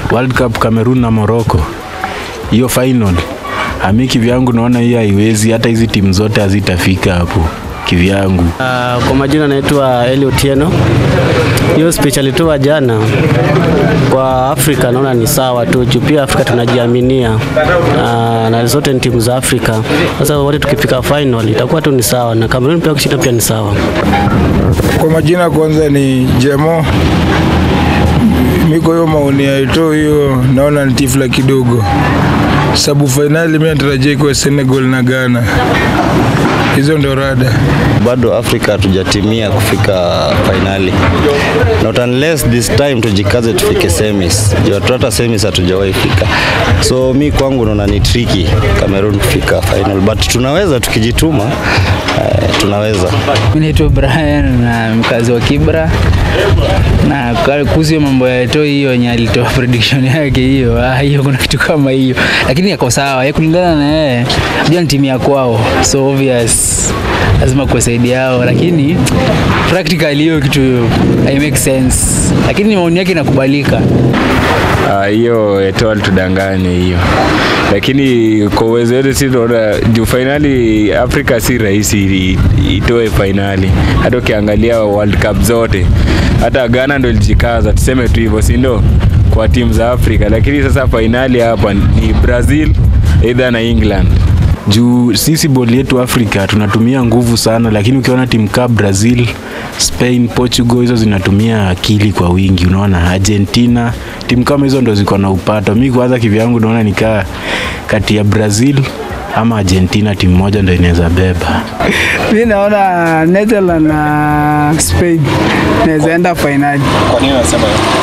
World Cup Cameroon na Morocco, hiyo final ami kivyangu naona hiyo haiwezi, hata hizi timu zote hazitafika hapo kivyangu. Uh, kwa majina naitwa Eli Otieno. Hiyo speech alitoa jana kwa Afrika naona ni sawa tu, juu pia Afrika tunajiaminia uh, na zote ni timu za Afrika. Sasa wote tukifika final itakuwa tu ni sawa, na Cameroon pia kushinda pia ni sawa. Kwa majina kwanza ni Jemo. Miko hiyo maoni ya Eto'o hiyo naona ni tifla kidogo, sababu fainali mimi natarajia ikuwe Senegal na Ghana. Hizo ndio rada. bado Afrika hatujatimia kufika fainali, not unless this time tujikaze tufike semis. Juu hatu- hata semis hatujawahi fika, so mi kwangu naona ni tricky Cameroon kufika final, but tunaweza tukijituma, eh, tunaweza. Mimi naitwa Brian na mkazi wa Kibra, na kwa- kuhusu hiyo mambo ya Eto'o hiyo yenye alitoa prediction yake hiyo, ah, hiyo kuna kitu kama hiyo, lakini yako sawa, yeye kulingana na yeye, unajua ni timu ya kwao, so obvious lazima kuwasaidia yao, lakini practically hiyo kitu hai make sense, lakini maoni yake inakubalika. Ah, hiyo Eto'o alitudanganya hiyo, lakini kwa uwezo wetu si tunaona juu fainali Afrika si rahisi i- itoe fainali. Hata ukiangalia World Cup zote, hata Ghana ndo ilijikaza, tuseme tu hivyo, si ndo kwa timu za Afrika, lakini sasa fainali hapa ni Brazil either na England. juu sisi boli yetu Afrika tunatumia nguvu sana, lakini ukiona timu kaa Brazil, Spain, Portugal hizo zinatumia akili kwa wingi. Unaona Argentina, timu kama hizo ndo ziko na upato. Mi kwanza kivyangu naona nikaa kati ya Brazil ama Argentina, timu moja ndo inaweza beba. Mi naona Netherlands na Spain naweza enda fainali. Kwa nini unasema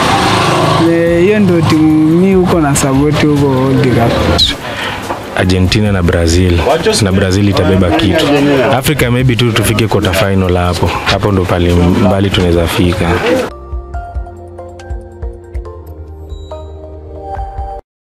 Eh, Hiyo ndio timu mi huko na support huko World Cup. Argentina na Brazil na Brazil itabeba kitu. Afrika maybe tu tufike quarter final hapo, hapo ndo pale mbali tunaweza fika.